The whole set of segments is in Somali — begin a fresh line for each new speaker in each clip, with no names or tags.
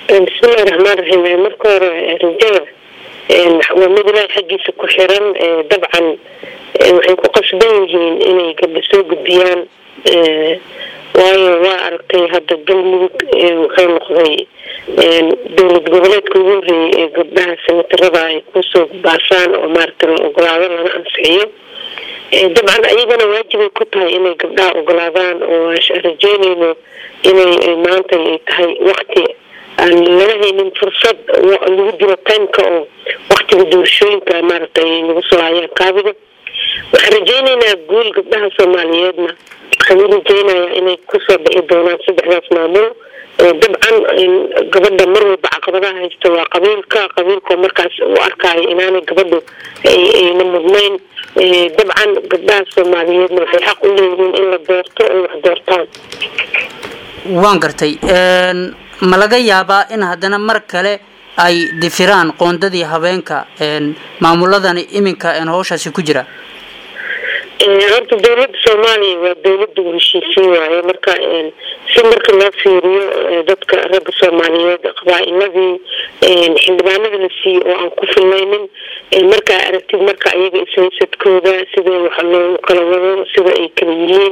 bismillahi raxmaan raxiim marka hore rajada waa mid ilaahay xaggiisa ku xiran dabcan waxay ku qasban yihiin inay gabdho soo gudbiyaan waayo waa aragtay hadda galmudug wuxuu noqday dowlad goboleedka ugu horreeyay ee gabdhaha sanatarada ay kusoo baasaan oo maaragta la ogolaado lana ansixiyo dabcan ayagana waajibay ku tahay inay gabdhaha ogolaadaan oo rajeynayno inay maanta ay tahay wakti aan laga haynin fursad lagu dilo timeka oo waktiga doorashooyinka maaragta ay nagu soo hayaan kaabiga waxaan rajeynaynaa guul gabdhaha soomaaliyeedna waxaan u rajeynayaa inay kusoo bixi doonaan saddexdaas maamul dabcan gabadha mar walba caqabadaha haysta waa qabiilka qabiilkao markaas u arkaayo inaanay gabadhu ayna mudnayn dabcan gabdhaha soomaaliyeedna waxay xaq u leeyihiin in la doorto ay wax doortaan
waan gartay ma laga yaabaa in haddana mar kale ay difiraan qoondadii habeenka maamuladani iminka howshaasi ku jira
horta dowladda soomaaliya waa dowladda u heshiisiin waaye marka si marka loo fiiriyo dadka ragga soomaaliyeed qabaa-iladii xildhibaanada la siiyey oo aan ku filnaynin markaa aragtid marka iyaga ishaysadkooda sida wax loogu kala wado sida ay kala yihiin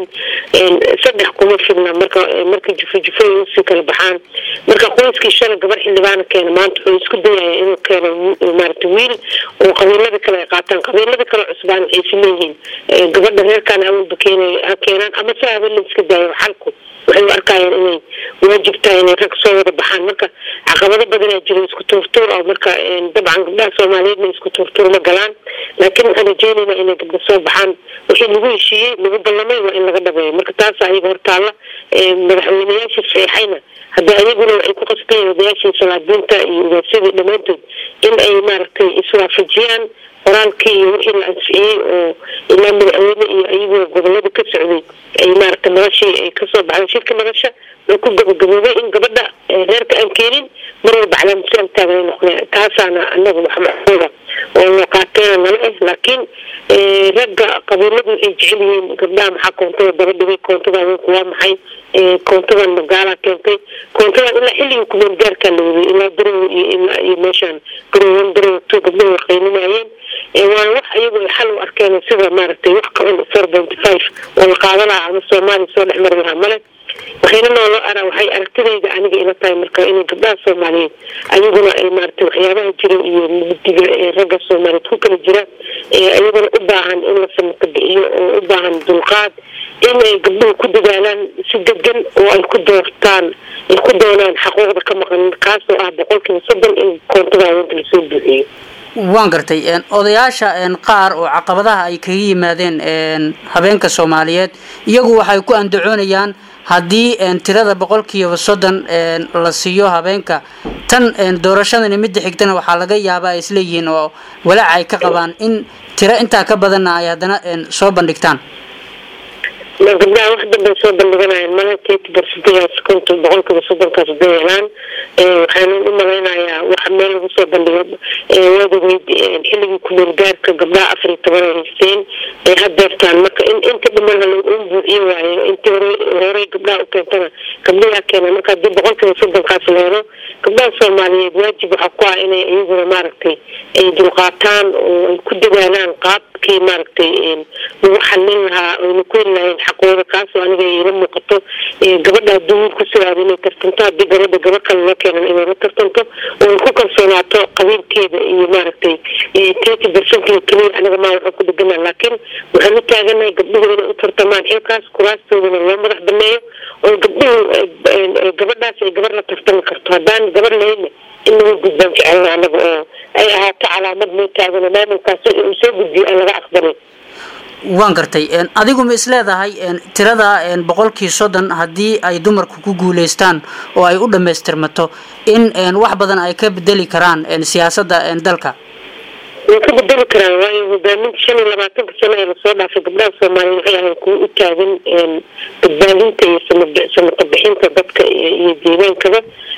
saddex kuma filna marka marka jufo jufo ay usii kala baxaan marka qoyskii shalay gabar xildhibaana keena maanta wuxuu isku dayaya inuu keeno maarata wiil oo qabiilada kale ay qaataan qabiilada kale cusbaan waxay is leeyihiin gabadha reerkaan awalba keenay ha keenaan ama si haba la iska daayo xalku waxay u arkayaan inay waajib tahay inay rag soo wada baxaan marka caqabado badanaa jira isku tuurtuur oo marka dabcan gabdhaha soomaaliyeedna isku tuurtuur ma galaan laakiin waxaan rajeynaynaa inay gabdho soo baxaan wixii lagu heshiiyey lagu ballamay waa in laga dhabeeyo marka taasa ayaga hortaalla madaxweyneyaashii saxeixayna hadda ayaguna waxay ku qasbayeen odayaashii salaadiinta iyo ugaasyadii dhammaantood in ay maaragtay iswaafajiyaan qoraalkii iyo wixii la ansixiyey oo ilaa madaxweyne iyo ayagoo gobolada ka socday ay maaragta noloshii ay kasoo baxday shirka nolosha oo ku gabagaboobay in gabadha reerka aan keenin mar walba calaamasiyaal taagan ay noqdeen taasaana anaga wax macquula oo loo qaateena nala ah laakiin ragga qabiiladu waxay jecel yihiin gabdhaha maxaa koontada daba dhigay koontada haweenku waa maxay koontadan magaalaa keentay koontadan ilaa xilligii kumeel gaarkaa la waday ilaa garowe iyo ilaa iyo meeshaan garowan garowe two gabdhaha way qaylinayeen waana wax ayagu ay xal u arkeen sida maaragtay wax qaban four pointy five oo la qaada lahaa ama soomaaliya soo dhex mari lahaa male waxayna noolo ara waxay aragtidayda aniga ila tahay marka inay gabdhaha soomaaliyeed ayaguna ay maaragtay waxyaabaha jira iyo mugdiga ee ragga soomaaliyeed ku kala jira ayaguna u baahan in la samata bixiyo oo u baahan dulqaad in ay gabdhuhu ku dadaalaan si degan oo ay ku doortaan ay ku doonaan xaquuqda ka maqan kaasoo ah boqolkiiba soddon in koontada haweenka lasoo buuxiyo
waan gartay odayaasha qaar oo caqabadaha ay kaga yimaadeen habeenka soomaaliyeed iyagu waxay ku andacoonayaan haddii tirada boqolkiiba soddon la siiyo habeenka tan doorashadani midda xigtana waxaa laga yaabaa ay isleeyihiin oo walaac ay ka qabaan in tiro intaa ka badanna ay haddana soo bandhigtaan
gabdhaha wax danbay soo bandhiganayaan mala tety barsidegaas konton boqolkiiba soddonkaas haday helaan waxaana u malaynayaa waxa meel lagu soo bandhigo waad ogeyd xilligii kumeel gaarka gabdhaha afar iyo toban ay haysteen ay hadeertaan marka in inta dhiman hala u buuxiyo waayo intii hore horey gabdhaha u keentana gabdhayaa keena marka haddii boqolkiiba soddonkaas la helo gabdhaha soomaaliyeed waajib waxaa ku ah inay iyaguna maaragtay ay dulqaataan oo ay ku dadaalaan qaabkii maaragtay lagu xallin lahaa oyna ku heli lahayn xaqooda kaasoo aniga ila muuqato gabadha haddii wiil ku sugaado inay tartanto haddii gabadha gaba kale loo keenan inay la tartanto oo ay ku kalsoonaato qabiilkeeda iyo maaragtay tety percentga keliya aniga maa waxaa ku dhegana laakiin waxaan u taaganahay gabdhuhu inay u tartamaan xilkaas kuraastoodana loo madax baneeyo oo gabdhuhu gabadhaas ay gabar la tartami karto haddaan gabar lahayna in laga gudbaan jecelna anaga oo ay ahaato calaamad noo taagano maamulkaas uu soo gudbiyo aan laga aqbalin
waan gartay adigu ma is leedahay tirada boqolkii soddon haddii ay dumarku ku guuleystaan oo ay u dhammaystirmato in wax badan ay ka bedeli karaan siyaasadda dalka
way ka bedeli karaan waayo hogaaminta shan iyo labaatanka sano ee lasoo dhaafay gabdhaha soomaaliya waxay ahayn kuwa u taagan badbaadinta iyo samata bixinta dadka iyo deegaankaba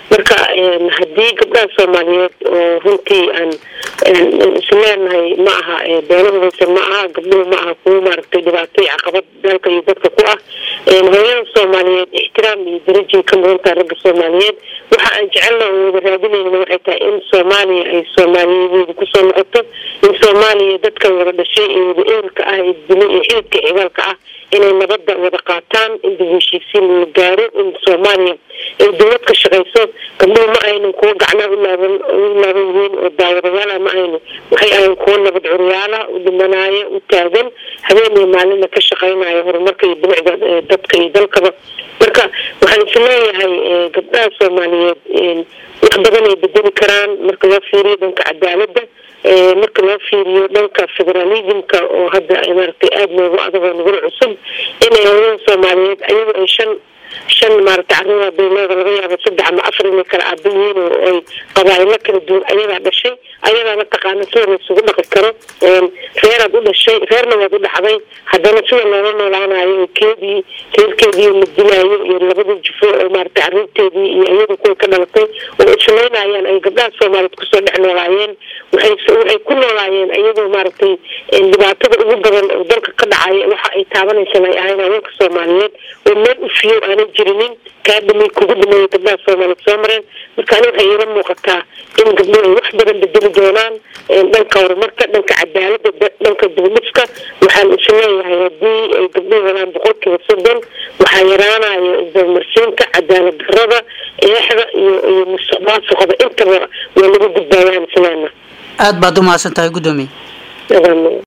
marka haddii gabdhaha soomaaliyeed oo runtii aan isleenahay ma aha beelahudaysa ma aha gabdhuhu ma aha kuwo maaragtay dhibaato iyo caqabad dalka iyo dadka ku ah hooyada soomaaliyeed ixtiraam iyo darajay ka mudan tahay ragga soomaaliyeed waxa aan jecelna oo wada raadinayna waxay tahay in soomaaliya ay soomaaliyadeeda kusoo noqoto in soomaaliya dadkan wada dhashay ee wada eerka ah ee dilo iyo xididka cigaalka ah inay nabadda wada qaataan in dib heshiisiin la gaaro in soomaaliya ay dowlad ka shaqayso gabdhuhu ma aynan kuwo gacnaa u laaban u laaban yihiin oo daawadayaala ma aynu waxay ahayn kuwo nabad curyaala u dhimanaayo u taagan habeen iyo maalinna ka shaqaynaya horumarka iyo bilicda dadka iyo dalkaba marka waxaan isleeyahay gabdhaha soomaaliyeed wax badan ay bedeli karaan marka loo fiiriyo dhanka cadaaladda marka loo fiiriyo dhanka federalismka oo hadda maaragtay aada noogu adagoo nagula cusub inay hooyada soomaaliyeed ayagoo ay shan shan maaragtay carruura beeleeda laga yaabo saddex ama afar inay kala aaba yihiin oo ay qabaa'ilo kala duwan ayadaa dhashay ayadaa mataqaana sida laysugu dhaqi karo reeraad u dhashay reerna waad u dhaxday haddana sida loola noolaanayo keedii reerkeedii la dilaayo iyo labada jufo oo maaragtay carruurteedii iyo iyada kuwa ka dhalatay oo islaynayaan ay gabdhaha soomaaliyeed kusoo dhex noolaayeen waxay waxay ku noolaayeen iyadoo maaragtay dhibaatada ugu badan oo dalka ka dhacaya waxa ay taabanaysan ay ahayn haweenka soomaaliyeed oo meel u fiyo aanay jirinin kaa dhimay kugu dhimeeya gabdhaha soomaaliyeed soo mareen marka ani waxay iila muuqataa in gabdhuhu ay wax badan bedeli doonaan dhanka horumarka dhanka cadaalada dhanka dugdhifka waxaan isleeyahay haddii ay gabdhuhu helaan boqolkiiba soddon waxaa yaraanayo isdamarsiinta cadaalad darada eexda iyo iyo musuqmaasuqada intaba waa lagu gudbaayaan islaana
aada baad u mahadsan tahay guddoomiye